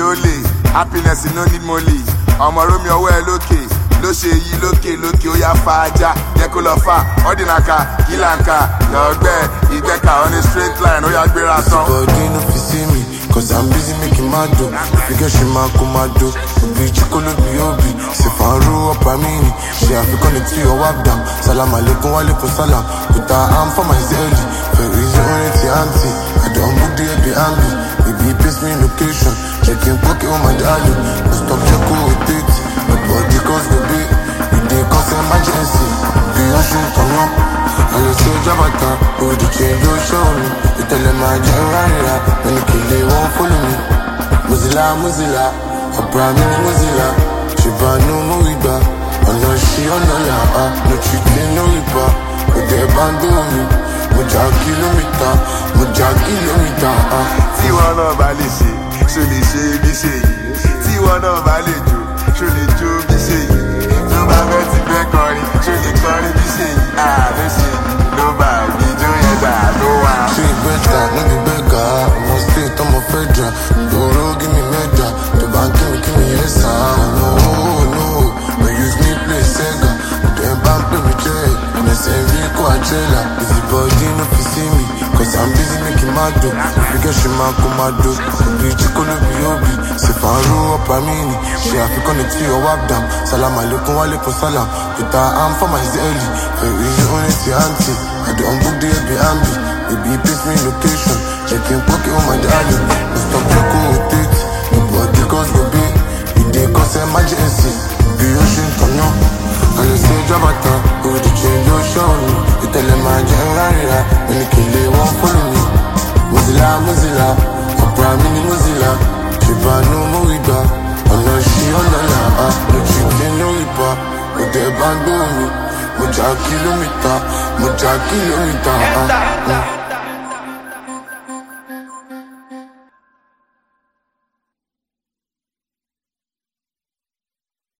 olè happiness no need money ọmọ romi ọwọ́ ẹ lókè ló ṣe yí lókè lókè ó yá fa ajá yẹ kó lọ fà ọdínàkà kìlànkà lọgbẹ ìgbẹ́ka on a straight line ó yá gbéra tán. Body no fit see me, cause I'm busy making my dough. If you get she ma come my dough. Obi chikolo bi obi, se faru up amini. She African the tea or wap down. Salam alaikum wa alaikum salam. Put her arm for my zelly. Very easy on it, auntie. I don't book the happy ambi. Baby, paste me location. Checking pocket on my darling. No stop check who with it. Nobody cause the beat. We dey cause emergency. Be on shoot on up. I just say Jabata, who the change your show me. You tell them I just run it up. When you kill it, won't follow me. Mozilla, Mozilla, a brand new Mozilla. She brand new Moiba. I know she on the la, ah, no cheating, no riba. With the band on me. Moja kilometer, moja kilometer, ah. tí wọn náà bá lè ṣe ṣó lè ṣe bí ṣe yìí tí wọn náà bá lè jó ṣó lè jó bí ṣe yìí tó bá fẹ́ ti fẹ́ kọrin ṣó lè kọrin bí ṣe yìí àlọ́ ṣe yìí ló bá ìjó yẹn dà ló wà. She better, no be beggar. I'm on state, I'm a federal. Doro, give me medal. The bank, give me, give me yes, ah. No, no. But use me, play Sega. Then bank, play me check. And I say, Rico, I trailer. Busy body, no fit see me. Cause I'm busy making my dough. If you get she ma come my dough. Obi, chikolo, bi obi. Se faru, up, amini. She African, the tea, or wap down. Salam alaikum, wa alaikum salam. Put her arm for my zelly. Very easy on it, auntie. I don't book the happy ambi. Baby, paste me location. Checking pocket on my darling. No stop checking with it. Nobody cause the beat. We dey cause emergency. Be ocean turn up. And you say Jabata, who the change your show me. You tell them I just run it up. When you kill it, won't follow me. Mozilla, Mozilla. A brand mini Mozilla. She brand new Moiba. I know she on the la, ah. No cheating, no riba. With the band on me. Moja kilometer, moja kilometer, ah. Mm.